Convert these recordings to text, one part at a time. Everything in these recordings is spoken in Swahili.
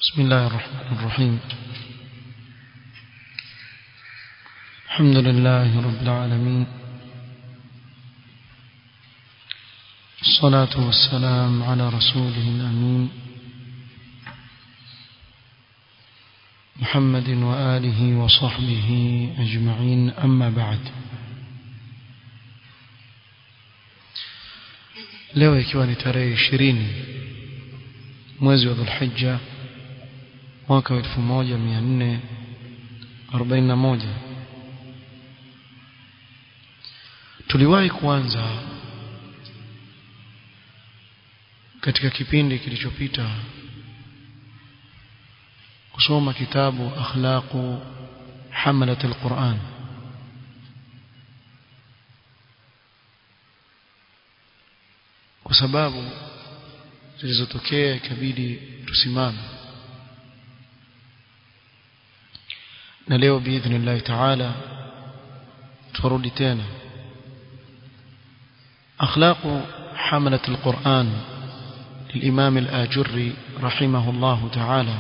بسم الله الرحمن الرحيم الحمد لله رب العالمين الصلاة والسلام على رسوله الأمين محمد وآله وصحبه أجمعين أما بعد leo ikiwa ni tarehe ishirini mwezi wa dhulhijja mwaka wa elfu moja mia nne arobaini na moja tuliwahi kuanza katika kipindi kilichopita kusoma kitabu akhlaqu hamalat alquran kwa sababu zilizotokea ikabidi tusimame na leo biidhnillahi taala turudi tena akhlaqu hamalat alquran للإمام الآجري رحمه الله تعالى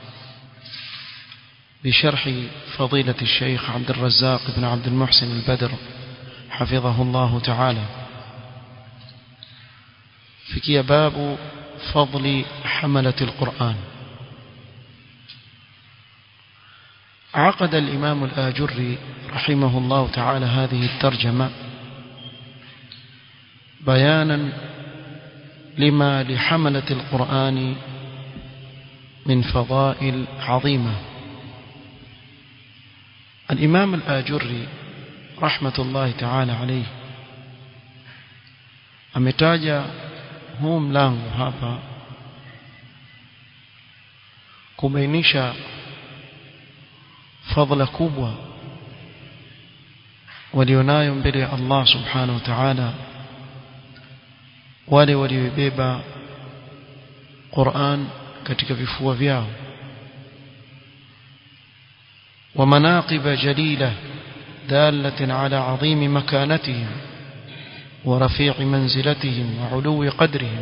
بشرح فضيلة الشيخ عبد الرزاق بن عبد المحسن البدر حفظه الله تعالى فكي باب فضل حملة القرآن عقد الإمام الآجري رحمه الله تعالى هذه الترجمة بيانا لما لحملة القرآن من فضائل عظيمة الإمام الآجري رحمة الله تعالى عليه ametaja huu mlango hapa kubainisha fadhila kubwa walionayo mbele ya Allah subhanahu wa ta'ala wale waliobeba Qur'an katika vifua vyao ومناقب جليلة دالة على عظيم مكانتهم ورفيع منزلتهم وعلو قدرهم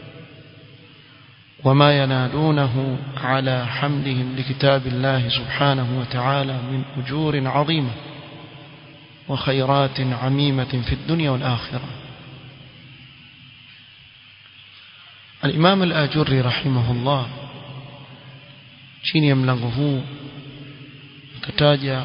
وما ينالونه على حملهم لكتاب الله سبحانه وتعالى من أجور عظيمة وخيرات عميمة في الدنيا والآخرة الإمام الآجري رحمه الله chini ya mlango huu kataja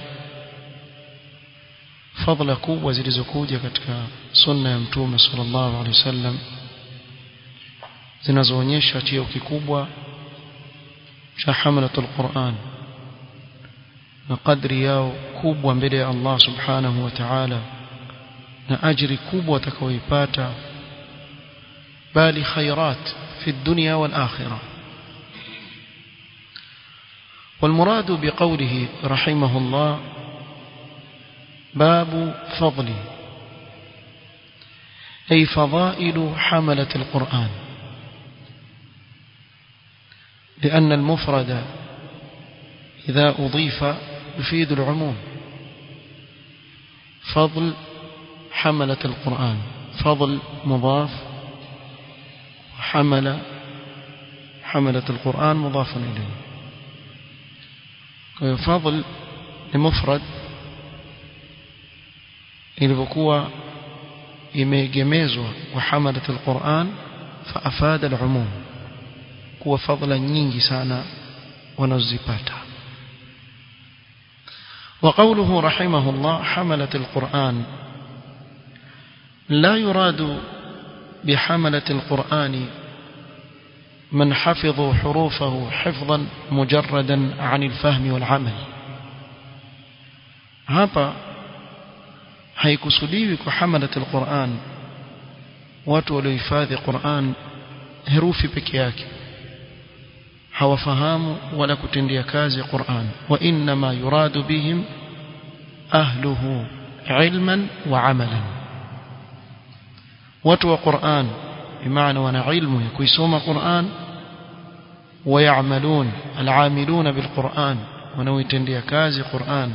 fadhila kubwa zilizokuja katika sunna ya mtume sallallahu alaihi wasallam zinazoonyesha cheo kikubwa cha hamlatul Qur'an na kadri yao kubwa mbele ya Allah subhanahu wa ta'ala na ajiri kubwa watakaoipata bali khairat fi dunya wal akhirah والمراد بقوله رحمه الله باب فضل أي فضائل حملة القرآن لأن المفرد إذا أضيف يفيد العموم فضل حملة القرآن فضل مضاف حمل حملة القرآن مضاف إليه فضل لمفرد ilivyokuwa imeegemezwa wa hamalat alquran fa afada alumum kuwa fadhila nyingi sana wanazipata وقوله رحمه الله حملة القرآن لا يراد بحملة القرآن من حفظوا حروفه حفظا مجردا عن الفهم والعمل هذا haikusudiwi kwa hamalat alquran watu waliohifadhi Qur'an herufi peke yake hawafahamu wala kutendea kazi Qur'an wa inma yuradu bihim ahluhu ilman wa amalan watu wa Qur'an bimaana wana ilmu ya kuisoma Qur'an ويعملون العاملون بالقرآن ونويتنديا كازي قرآن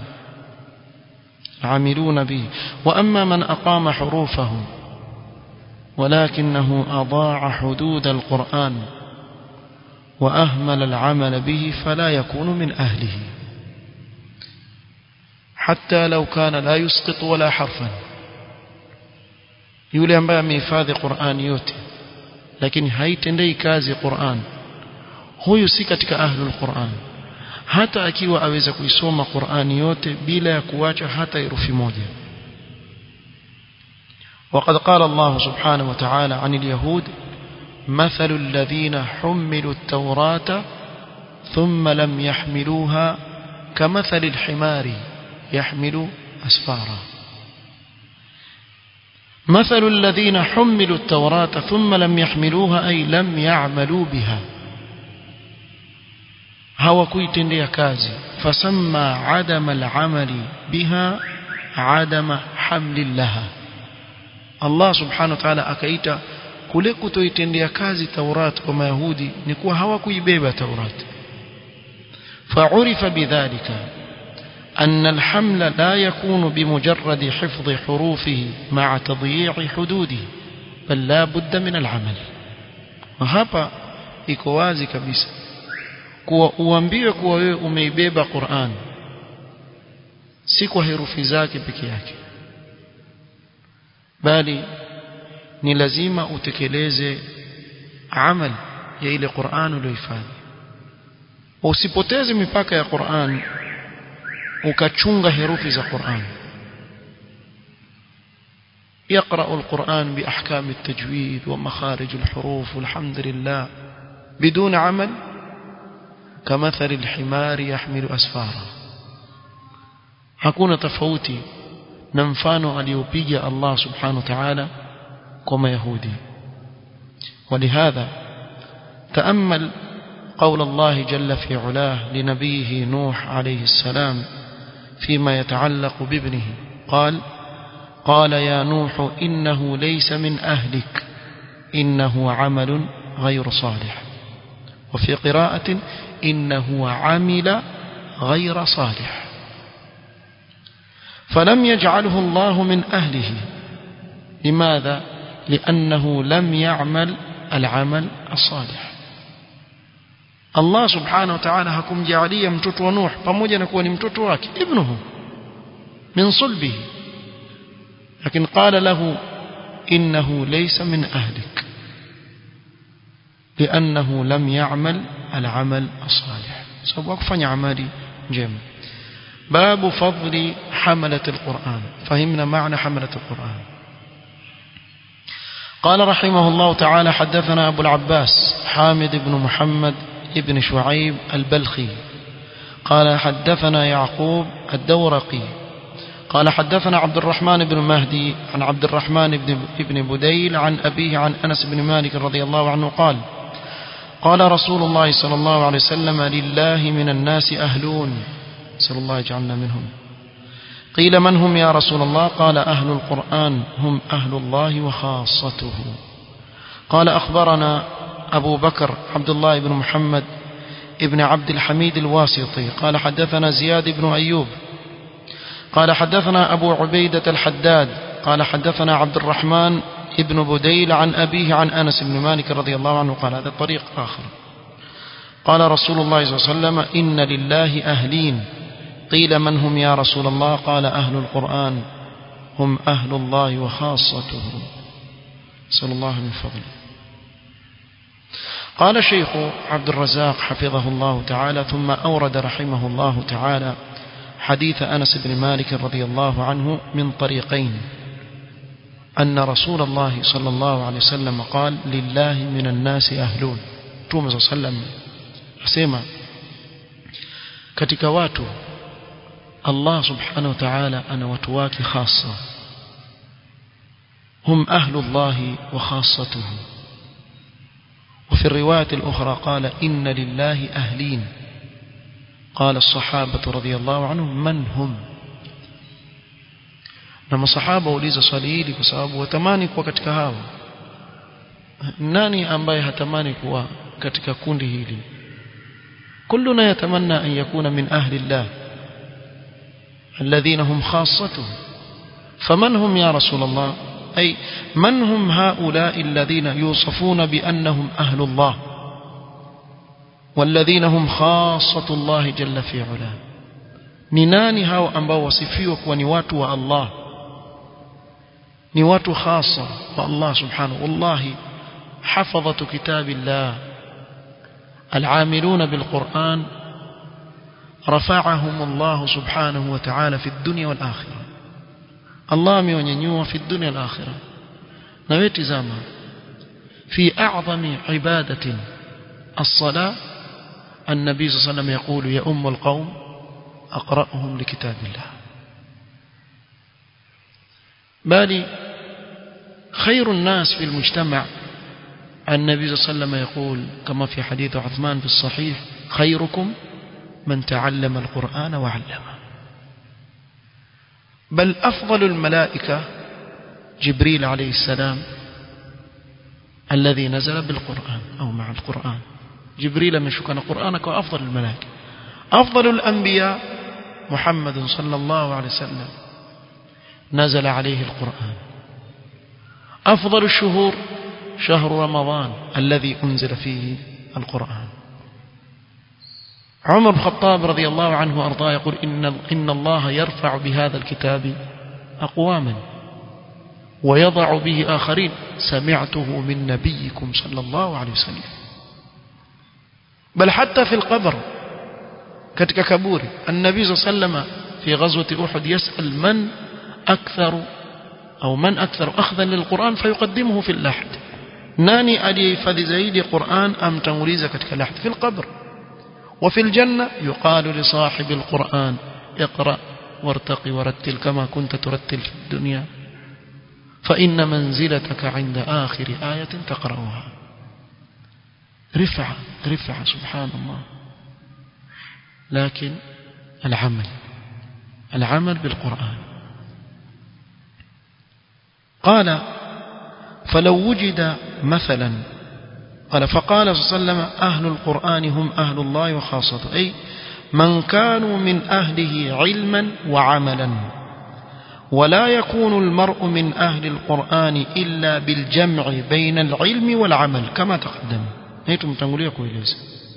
عاملون به وأما من أقام حروفه ولكنه أضاع حدود القرآن وأهمل العمل به فلا يكون من أهله حتى لو كان لا يسقط ولا حرفا yule ambaye amehifadhi Qur'ani yote lakini haitendei kazi Qur'an huyu si katika ahlul Qur'an hata akiwa aweza kuisoma Qur'ani yote bila ya kuacha hata herufi moja وقد قال الله سبحانه وتعالى عن اليهود مثل الذين حملوا التوراة ثم لم يحملوها كمثل الحمار يحمل أسفارا مثل الذين حملوا التوراة ثم لم يحملوها أي لم يعملوا بها hawakuitendea kazi fasamma adama al'amali biha adama hamlillaha Allah subhanahu wa ta'ala akaita kule kutoitendea kazi Taurat kwa Mayahudi ni kuwa hawakuibeba Taurat فعرف بذلك أن الحمل لا يكون بمجرد حفظ حروفه مع تضييع حدوده بل لا بد من العمل وهذا iko wazi kabisa kuwa uambiwe kuwa wewe umeibeba Qur'an si kwa herufi zake peke yake bali ni lazima utekeleze amal ya ile Qur'an uliyohifadhi usipoteze mipaka ya Qur'an ukachunga herufi za Qur'an يقرأ القرآن بأحكام التجويد ومخارج الحروف والحمد لله بدون عمل كمثل الحمار يحمل أسفارا hakuna tofauti na mfano aliopiga Allah subhanahu wa ta'ala kwa mayahudi ولهذا تأمل قول الله جل في علاه لنبيه نوح عليه السلام فيما يتعلق بابنه قال قال يا نوح إنه ليس من أهلك إنه عمل غير صالح وفي قراءة إنه عمل غير صالح فلم يجعله الله من أهله لماذا؟ لأنه لم يعمل العمل الصالح Allah subhanahu wa ta'ala hakumjaalia mtoto wa Nuh pamoja na kuwa ni mtoto wake ibnuhu min sulbihi lakini qala lahu innahu laysa min ahlik لأنه لم يعمل العمل الصالح سبب كفني عملي جيم باب فضل حملة القرآن فهمنا معنى حملة القرآن قال رحمه الله تعالى حدثنا أبو العباس حامد بن محمد ابن شعيب البلخي قال حدثنا يعقوب الدورقي قال حدثنا عبد الرحمن بن مهدي عن عبد الرحمن بن ابن بديل عن أبيه عن أنس بن مالك رضي الله عنه قال قال رسول الله صلى الله عليه وسلم لله من الناس أهلون نسأل الله يجعلنا منهم قيل من هم يا رسول الله قال أهل القرآن هم أهل الله وخاصته قال أخبرنا أبو بكر عبد الله بن محمد ابن عبد الحميد الواسطي قال حدثنا زياد بن أيوب قال حدثنا أبو عبيدة الحداد قال حدثنا عبد الرحمن ابن بديل عن أبيه عن أنس بن مالك رضي الله عنه قال هذا طريق آخر قال رسول الله صلى الله عليه وسلم إن لله أهلين قيل من هم يا رسول الله قال أهل القرآن هم أهل الله وخاصته صلى الله من فضله قال شيخ عبد الرزاق حفظه الله تعالى ثم أورد رحمه الله تعالى حديث أنس بن مالك رضي الله عنه من طريقين أن رسول الله صلى الله عليه وسلم قال لله من الناس أهلون توم صلى الله عليه وسلم أسيما katika watu Allah subhanahu wa ta'ala ana watu wake khasa hum ahlullahi wa khassatuhu وفي الرواية الأخرى قال إن لله أهلين قال الصحابة رضي الله عنهم من هم na masahaba wauliza swali hili kwa sababu watamani kuwa katika hawa nani ambaye hatamani kuwa katika kundi hili كلنا يتمنى أن يكون من أهل الله الذين هم خاصته فمن هم يا رسول الله أي من هم هؤلاء الذين يوصفون بأنهم أهل الله والذين هم خاصة الله جل في علاه ni nani hao ambao wasifiwa kuwa ni watu wa Allah ni watu khasa wa Allah subhanahu wallahi hafadhatu kitabillah العاملون بالقرآن رفعهم الله سبحانه وتعالى في الدنيا والآخرة الله ميونينيوا في الدنيا والآخرة نويت زاما في أعظم عبادة الصلاة النبي صلى الله عليه وسلم يقول يا أم القوم أقرأهم لكتاب الله بل خير الناس في المجتمع النبي صلى الله عليه وسلم يقول كما في حديث عثمان في الصحيح خيركم من تعلم القرآن وعلمه بل أفضل الملائكة جبريل عليه السلام الذي نزل بالقرآن أو مع القرآن جبريل من شكنا قرآنك وأفضل الملائكة أفضل الأنبياء محمد صلى الله عليه وسلم نزل عليه القرآن أفضل الشهور شهر رمضان الذي أنزل فيه القرآن عمر بن الخطاب رضي الله عنه وأرضاه يقول إن, إن الله يرفع بهذا الكتاب أقواما ويضع به آخرين سمعته من نبيكم صلى الله عليه وسلم بل حتى في القبر katika kaburi النبي صلى الله عليه وسلم في غزوة أحد يسأل من أكثر أو من أكثر أخذا للقرآن فيقدمه في اللحد nani aliyehifadhi zaidi Qur'an amtanguliza katika lahd fi al-qabr وفي الجنة يقال لصاحب القرآن اقرأ وارتقي ورتل كما كنت ترتل في الدنيا فإن منزلتك عند آخر آية تقرأها رفعة رفعة سبحان الله لكن العمل العمل بالقرآن قال فلو وجد مثلا قال فقال صلى الله عليه وسلم أهل القرآن هم أهل الله وخاصته أي من كانوا من أهله علما وعملا ولا يكون المرء من أهل القرآن إلا بالجمع بين العلم والعمل كما تقدم نيتم تنقلوا كويليس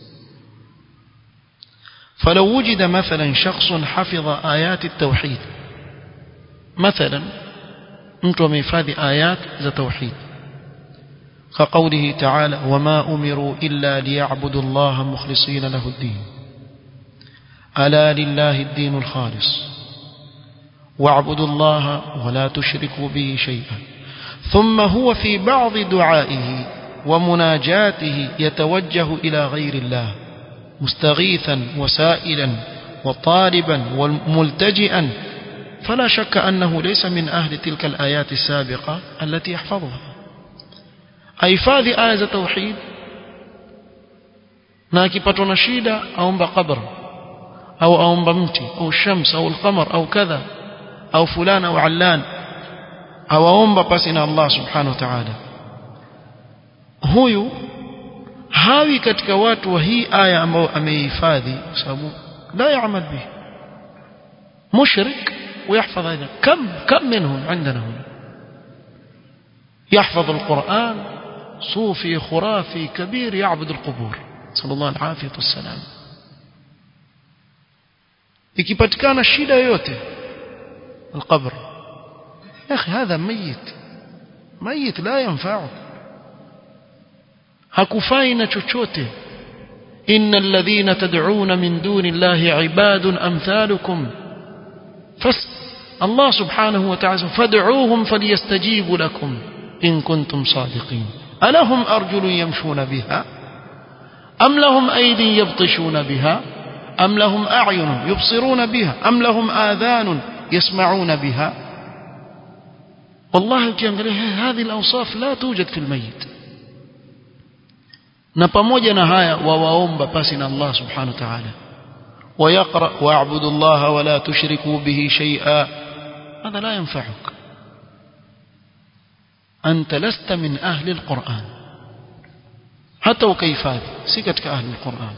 فلو وجد مثلا شخص حفظ آيات التوحيد مثلا mtu amehifadhi ayat za tauhid كقوله تعالى وما أمروا إلا ليعبدوا الله مخلصين له الدين ألا لله الدين الخالص واعبدوا الله ولا تشركوا به شيئا ثم هو في بعض دعائه ومناجاته يتوجه إلى غير الله مستغيثا وسائلا وطالبا وملتجئا فلا شك أنه ليس من أهل تلك الآيات السابقة التي يحفظها ahifadhi aya za tauhid na akipatwa na shida aomba qabr au aomba mti au shams au alqamar au kadha au fulana au allan au aomba pasi na Allah subhanahu wa ta'ala huyu hawi katika watu wa hii aya ambao ameihifadhi kwa sababu la yaamal bihi mushrik ويحفظ هذا كم كم منهم عندنا هنا يحفظ القرآن صوفي خرافي كبير يعبد القبور صلى الله العافية والسلام ikipatikana shida yoyote القبر يا أخي هذا ميت ميت لا ينفعك hakufai na chochote إن الذين تدعون من دون الله عباد أمثالكم فس الله سبحانه وتعالى فادعوهم فليستجيبوا لكم إن كنتم صادقين ألهم أرجل يمشون بها أم لهم أيدي يبطشون بها أم لهم أعين يبصرون بها أم لهم آذان يسمعون بها والله هذه الأوصاف لا توجد في الميت na pamoja na haya wawaomba pasi na Allah subhanahu wa ta'ala ويقرأ واعبدوا الله ولا تشركوا به شيئا هذا لا ينفعك أنت لست من أهل القرآن حتى وكيف هذا سكتك أهل القرآن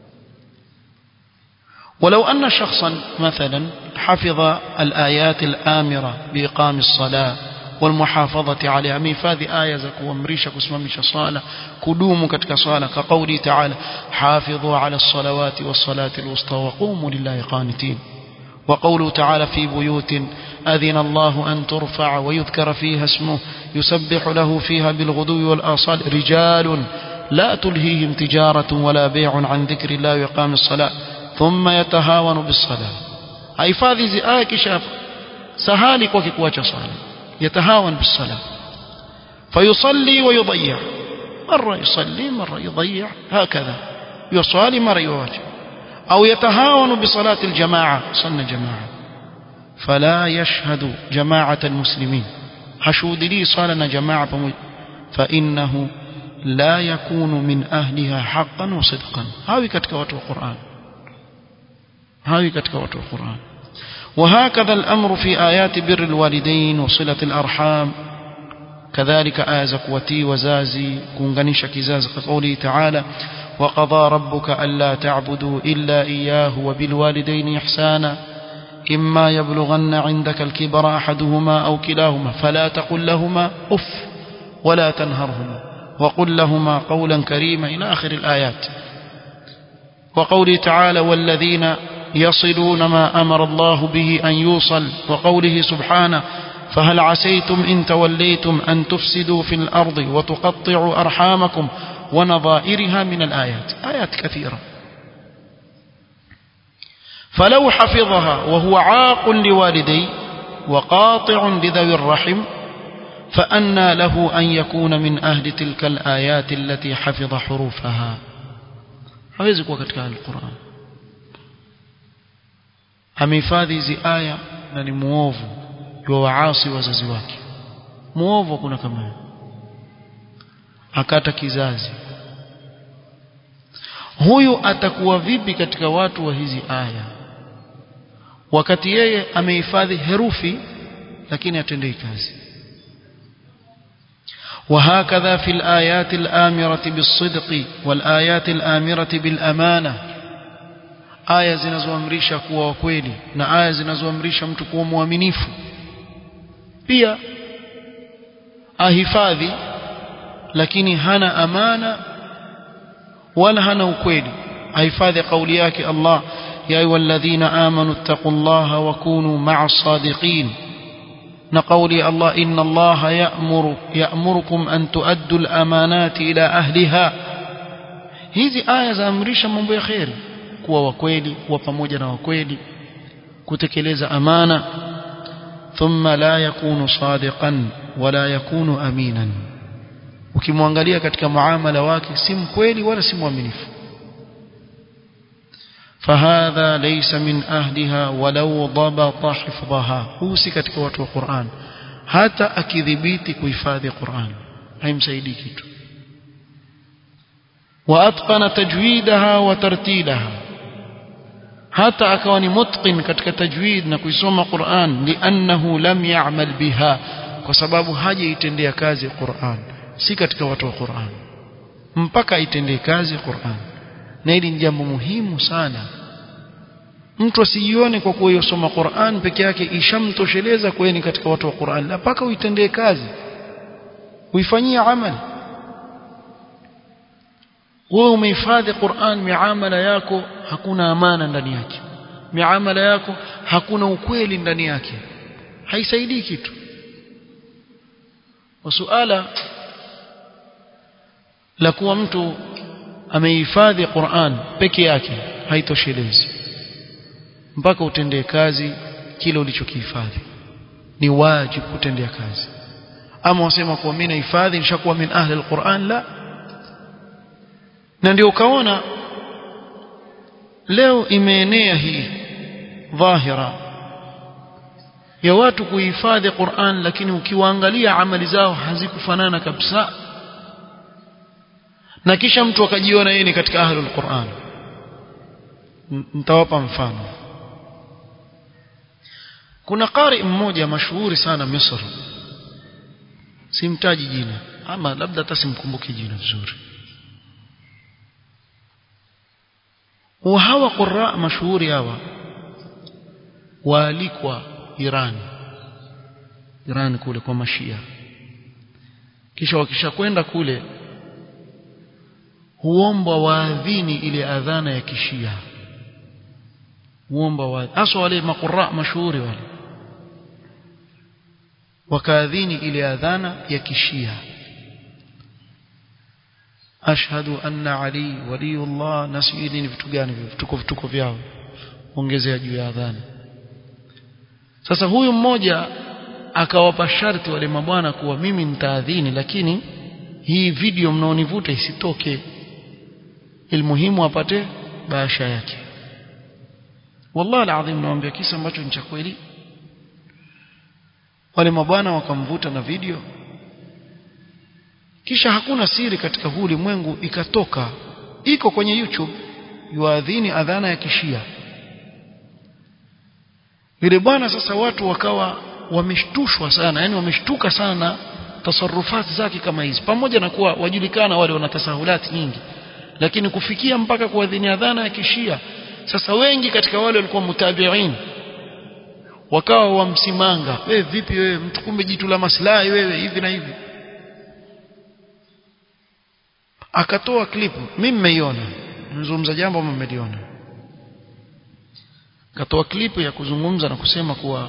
ولو أن شخصا مثلا حفظ الآيات الآمرة بإقام الصلاة والمحافظة عليها ميفادhi aya za kuamrisha kusimamisha swala kudumu katika swala كقوله تعالى حافظوا على الصلوات والصلاة الوسطى وقوموا لله قانتين وقوله تعالى في بيوت أذن الله أن ترفع ويذكر فيها اسمه يسبح له فيها بالغدو والآصال رجال لا تلهيهم تجارة ولا بيع عن ذكر الله وإقام الصلاة ثم يتهاون بالصلاة hifadhi hizi aya kisha sahali kwake kuacha swala yatahawan bisala fayusalli wa yudayya mara yusalli mara yudayya hakadha yusali mara yuacha au yatahawan bisalati aljamaa sunna jamaa fala yashhadu jamaa'at almuslimin hashudili sala na jamaa pamoja fa innahu la yakunu min ahliha haqqan wa sidqan hawi katika watu wa Qur'an hawi katika watu wa Qur'an وهكذا الأمر في آيات بر الوالدين وصلة الأرحام كذلك آية زكوتي وزازي كونغنيش كزاز كقوله تعالى وقضى ربك ألا تعبدوا إلا إياه وبالوالدين إحسانا إما يبلغن عندك الكبر أحدهما أو كلاهما فلا تقل لهما أف ولا تنهرهما وقل لهما قولا كريما إلى آخر الآيات وقوله تعالى والذين يصلون ما أمر الله به أن يوصل وقوله سبحانه فهل عسيتم إن توليتم أن تفسدوا في الأرض وتقطعوا أرحامكم ونظائرها من الآيات آيات كثيرة فلو حفظها وهو عاق لوالديه وقاطع لذوي الرحم فأنى له أن يكون من أهل تلك الآيات التي حفظ حروفها hawezi kuwa katika alquran amehifadhi hizi aya na ni muovu wa waasi wazazi wake muovu kuna kama hiyo akata kizazi huyu atakuwa vipi katika watu wa hizi aya wakati yeye amehifadhi herufi lakini atendei kazi وهكذا في الآيات الآمرة بالصدق والآيات الآمرة بالأمانة aya zinazoamrisha kuwa wakweli na aya zinazoamrisha mtu kuwa mwaminifu pia ahifadhi lakini hana amana wala hana ukweli ahifadhi kauli yake Allah ya ayyuhalladhina amanu ittaqullaha wa kunu ma'as sadiqin na kauli Allah inna Allah ya'muru ya'murukum an tuaddu al-amanati ila ahliha hizi aya zaamrisha mambo ya khairi kuwa wakweli kuwa pamoja na wakweli kutekeleza amana thumma la yakunu sadiqan wala yakunu aminan ukimwangalia katika muamala wake si mkweli wala si mwaminifu فهذا ليس من أهلها ولو ضبط حفظها هو si katika watu wa Qur'an hata akidhibiti kuhifadhi Qur'an haimsaidii kitu وأتقن تجويدها وترتيلها hata akawa ni mutqin katika tajwid na kuisoma Qur'an liannahu lam ya'mal biha kwa sababu hajaitendea kazi Qur'an si katika watu wa Qur'an mpaka aitendee kazi Qur'an na hili ni jambo muhimu sana mtu asijione kwa kuwa yosoma Qur'an peke yake ishamtosheleza kwa ni katika watu wa Qur'an la mpaka uitendee kazi uifanyie amali wewe umehifadhi Qur'an miamala yako hakuna amana ndani yake miamala yako hakuna ukweli ndani yake haisaidii kitu wasuala la kuwa mtu amehifadhi Qur'an peke yake haitoshelezi mpaka utendee kazi kile ulichokihifadhi ni wajibu kutendea kazi ama wasema kuwa mimi nahifadhi nishakuwa min ahli alquran la na ndio ukaona leo imeenea hii dhahira ya watu kuhifadhi Qur'an lakini ukiwaangalia amali zao hazikufanana kabisa na kisha mtu akajiona yeye ni katika ahlul Qur'an nitawapa mfano kuna qari mmoja mashuhuri sana Misri simtaji jina ama labda hata simkumbuki jina vizuri وهوا قراء مشهور hawa waalikwa Iran Iran kule kwa mashia kisha wakishakwenda kule huomba waadhini ile adhana ya kishia huomba wa hasa wale makura mashuhuri wale wakaadhini ile adhana ya kishia ashhadu anna ali waliyullah nasiri ni vitu gani vituko vituko vyao ongezea juu ya adhana sasa huyu mmoja akawapa sharti wale mabwana kuwa mimi nitaadhini lakini hii video mnaonivuta isitoke ilmuhimu apate baasha yake wallahi alazim naambia kisa ambacho ni cha kweli wale mabwana wakamvuta na video kisha hakuna siri katika huu ulimwengu ikatoka iko kwenye YouTube yuadhini adhana ya kishia yule bwana sasa watu wakawa wameshtushwa sana yani wameshtuka sana tasarufati zake kama hizi pamoja na kuwa wajulikana wale wana tasahulati nyingi lakini kufikia mpaka kuadhini adhana ya kishia sasa wengi katika wale walikuwa mutabiin wakawa wamsimanga wewe vipi wewe mtu kumbe jitu la maslahi wewe hivi na hivi akatoa klipu mimi nimeiona nazungumza jambo ambalo mmeliona akatoa klipu ya kuzungumza na kusema kuwa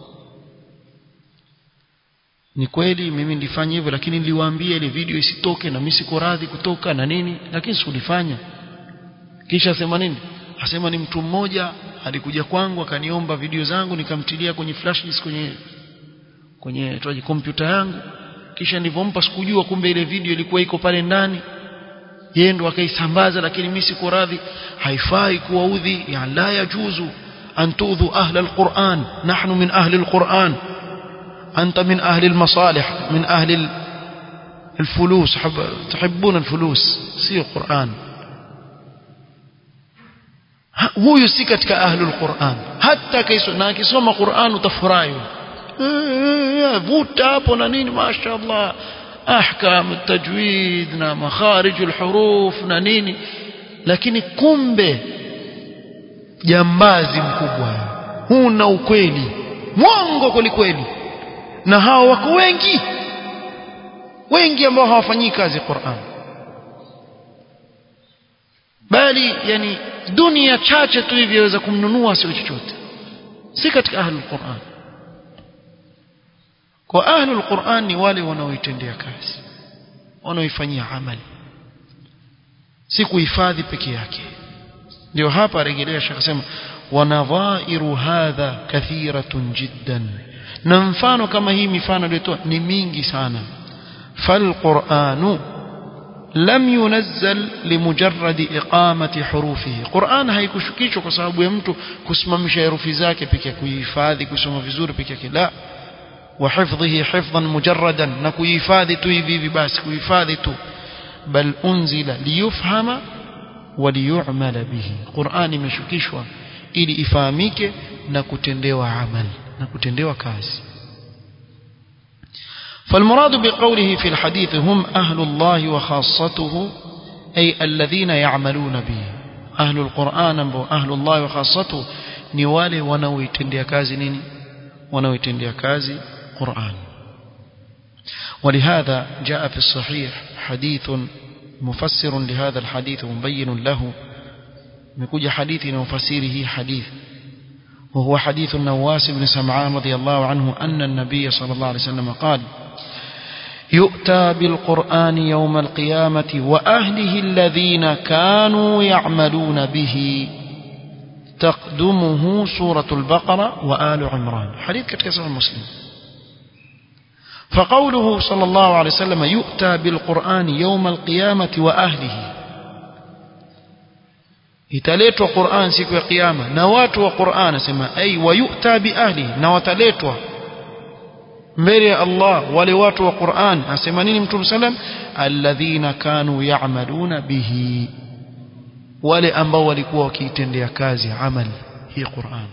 ni kweli mimi nilifanya hivyo lakini niliwaambia ile video isitoke na mimi siko radhi kutoka na nini lakini sikulifanya kisha asema nini asema ni mtu mmoja alikuja kwangu akaniomba video zangu nikamtilia kwenye flash disk kwenye kwenye toaji kompyuta yangu kisha nilivompa sikujua kumbe ile video ilikuwa iko pale ndani yeye ndo akaisambaza lakini mimi siko radhi haifai kuwaudhi ya la yajuzu an tudhu ahla alquran nahnu min ahli alquran anta min ahli almasalih min ahli الفلوس تحبون الفلوس سي القرآن huyu si katika ahlul Qur'an hata na akisoma Qur'an utafurahi vuta hapo na nini mashaallah ahkam tajwid na makharij alhuruf na nini lakini kumbe jambazi mkubwa huna ukweli mwongo kweli na hao wako wengi wengi ambao hawafanyii kazi Qur'an bali yani dunia chache tu hivi yaweza kumnunua sio chochote si katika ahlul Qur'an kwa ahlul Qur'an ni wale wanaoitendea kazi wanaoifanyia amali si kuhifadhi peke yake ndio hapa rejelea shaka sema wanadhairu hadha kathiratun jiddan na mfano kama hii mifano iliyotoa ni mingi sana falquranu lam yunazzal limujarrad iqamati hurufihi Qur'an haikushukishwa kwa sababu ya mtu kusimamisha herufi zake pekee kuhifadhi kusoma vizuri peke yake la wa hifdhihi hifdhan mujarradan na kuhifadhi tu hivi hivi basi kuhifadhi tu bal unzila liyufhama wa liyu'mala bihi Qur'an imeshukishwa ili ifahamike na kutendewa amali na kutendewa kazi فالمراد بقوله في الحديث هم أهل الله وخاصته أي الذين يعملون به أهل القرآن أهل الله وخاصته نوالي ونوي تندي كازي نيني ونوي تندي كازي قرآن ولهذا جاء في الصحيح حديث مفسر لهذا الحديث مبين له مكوج حديث وفسيره حديث وهو حديث النواس بن سمعان رضي الله عنه أن النبي صلى الله عليه وسلم قال يؤتى بالقرآن يوم القيامة وأهله الذين كانوا يعملون به تقدمه سورة البقرة وآل عمران حديث كتكسر المسلم فقوله صلى الله عليه وسلم يؤتى بالقرآن يوم القيامة وأهله italetwa Qur'an siku ya kiyama na watu wa Qur'an asema ay wayuta bi ahli na wataletwa mbele ya Allah wale watu wa Qur'an asema nini Mtume sallam alladhina kanu ya'maluna bihi wale ambao walikuwa wakiitendea kazi amali hii Qur'an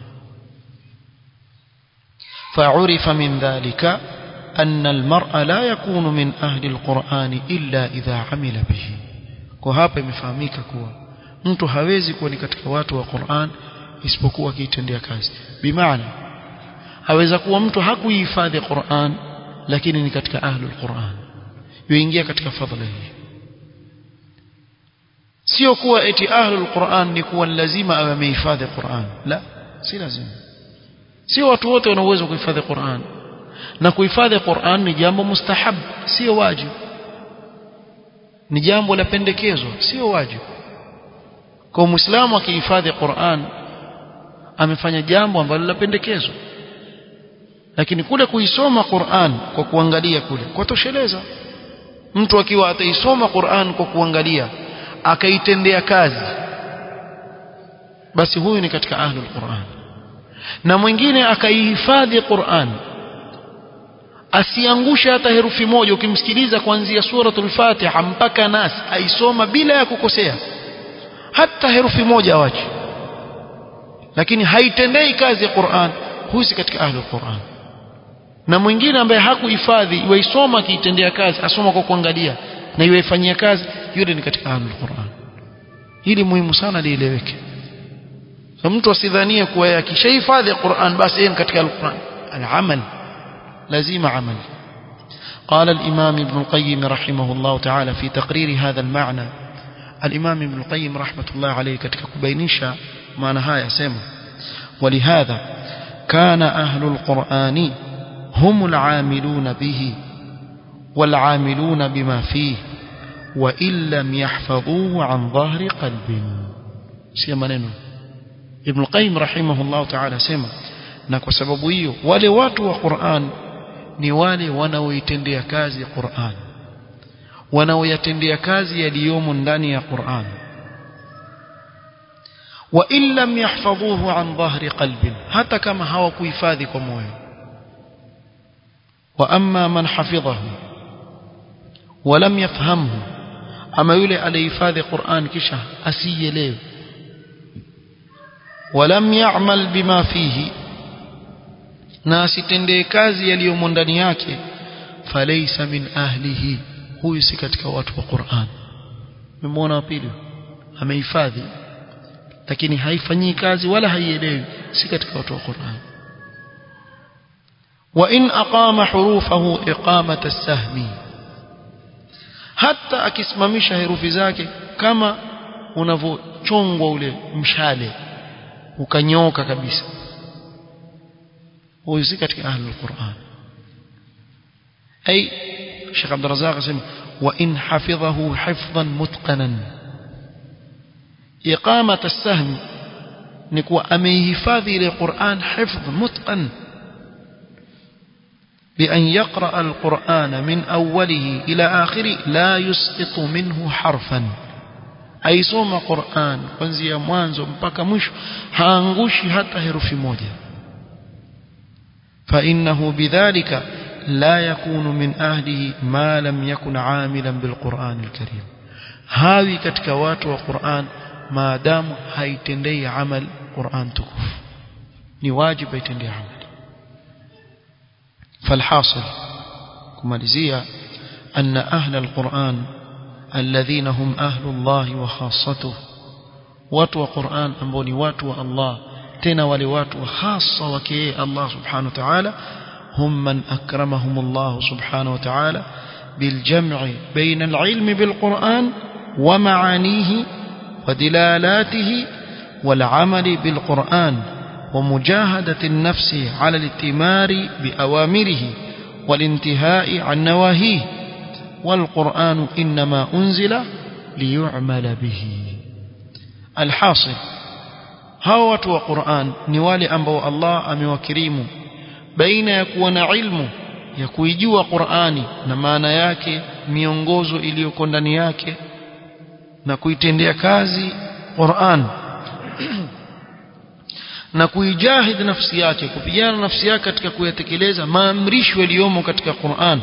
فعرف من ذلك أن المرء لا يكون من أهل القرآن إلا إذا عمل به وهذا يفهميك كوا mtu hawezi kuwa ni katika watu wa Qur'an isipokuwa akiitendea kazi bimaana aweza kuwa mtu hakuihifadhi Qur'an lakini ni katika ahlul Qur'an yuingia katika fadhila hii sio kuwa eti ahlul Qur'an ni kuwa lazima awe amehifadhi Qur'an la si lazima sio watu wote wana uwezo kuhifadhi Qur'an na kuhifadhi Qur'an ni jambo mustahab sio wajibu ni jambo la pendekezo sio wajibu kwa muislamu akihifadhi Qur'an amefanya jambo ambalo la pendekezo lakini kule kuisoma Qur'an kwa kuangalia kule kwa tosheleza mtu akiwa ataisoma Qur'an kwa kuangalia akaitendea kazi basi huyu ni katika ahlul Qur'an na mwingine akaihifadhi Qur'an asiangushe hata herufi moja ukimsikiliza kuanzia suratul Fatiha mpaka Nas aisoma bila ya kukosea hata herufi moja awache lakini haitendei kazi ya Qur'an huyu si katika ahlul Qur'an na mwingine ambaye hakuhifadhi iwaisoma akiitendea kazi asoma kwa kuangalia na iwaifanyia kazi yule ni katika ahlul Qur'an hili muhimu sana lieleweke so mtu asidhanie kuwa akishahifadhi Qur'an basi yeye katika al-Qur'an al-amal لازم عمل قال الإمام ابن القيم رحمه الله تعالى في تقرير هذا المعنى الإمام ابن القيم رحمة الله عليه katika kubainisha maana haya sema ولهذا كان أهل القرآن هم العاملون به والعاملون بما فيه وإن لم يحفظوه عن ظهر قلب سيما نينو ابن القيم رحمه الله تعالى سيما na kwa sababu hiyo wale watu wa Qur'an ni wale wanaoitendea kazi Qur'an wanaoyatendea kazi yaliyomo ndani ya Qur'an wa in lam yahfadhuhu an dhahri qalbin hata kama hawakuhifadhi kwa moyo wa amma man hafidhahu wa lam yafhamhu ama yule alihifadhi Qur'an kisha asielewe ولم يعمل بما فيه na asitendee kazi yaliyomo ndani yake falaysa min ahlihi huyu si katika watu wa Qur'an mmemwona wa pili amehifadhi lakini haifanyii kazi wala haielewi si katika watu wa Qur'an wa in aqama hurufahu iqamata as-sahmi hata akisimamisha herufi zake kama unavochongwa ule mshale ukanyoka kabisa huyu si katika ahlul Qur'an ay Sheikh Abdul Razzaq asema wa in hafidhahu hifdhan mutqanan iqamat as-sahm ni kuwa ameihifadhi ile Qur'an hifdh mutqan بأن يقرأ القرآن من أوله إلى آخره لا يسقط منه حرفا أي صوم قرآن kuanzia mwanzo mpaka mwisho haangushi hata herufi moja فإنه بذلك لا يكون من أهله ما لم يكن عاملا بالقرآن الكريم هاوي katika watu wa Qur'an maadamu haitendei amal Qur'an tukufu ni wajibu aitendee amal فالحاصل kumalizia أن أهل القرآن الذين هم أهل الله وخاصته watu wa Qur'an ambao ni watu wa Allah tena wale watu hasa wake Allah subhanahu wa ta'ala hum man akramahum Allah subhanahu wa ta'ala بالجمع بين العلم بالقرآن ومعانيه ودلالاته والعمل بالقرآن ومجاهدة النفس على الاتمار بأوامره والانتهاء عن نواهيه والقرآن إنما أنزل ليعمل به الحاصل hawa watu wa Qur'an ni wale ambao Allah amewakirimu baina ya kuwa na ilmu ya kuijua Qur'ani na maana yake miongozo iliyoko ndani yake na kuitendea kazi Qur'an na kuijahid nafsi yake kupigana nafsi yake katika kuyatekeleza maamrisho yaliyomo katika Qur'an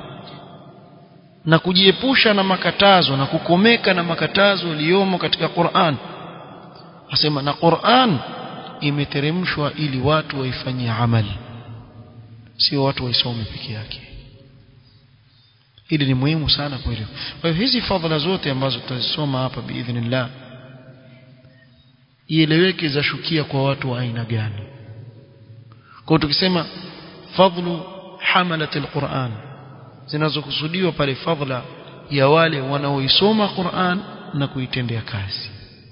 na kujiepusha na makatazo na kukomeka na makatazo yaliyomo katika Qur'an asema na Qur'an imeteremshwa ili watu waifanyie amali sio watu waisome peke yake hili ni muhimu sana kuelewa kwa hiyo hizi fadhila zote ambazo tutazisoma hapa biidhnillah ieleweke zashukia kwa watu wa aina gani kwa tukisema fadlu hamalat alquran zinazokusudiwa pale fadla ya wale wanaoisoma Qur'an na kuitendea kazi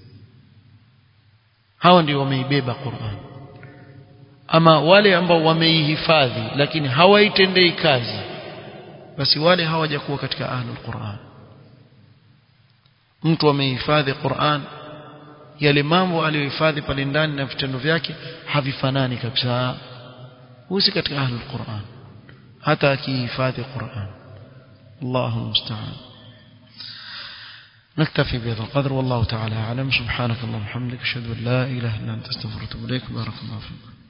hawa ndio wameibeba Qur'an ama wale ambao wameihifadhi lakini hawaitendei kazi basi wale hawajakuwa katika ahlul Qur'an mtu amehifadhi Qur'an yale mambo aliyohifadhi pale ndani na vitendo vyake havifanani kabisa husi katika ahlul Qur'an hata akihifadhi Qur'an الله المستعان نكتفي بهذا القدر والله تعالى أعلم سبحانك اللهم وبحمدك أشهد أن لا إله إلا أنت استغفرك وأتوب إليك بارك الله فيك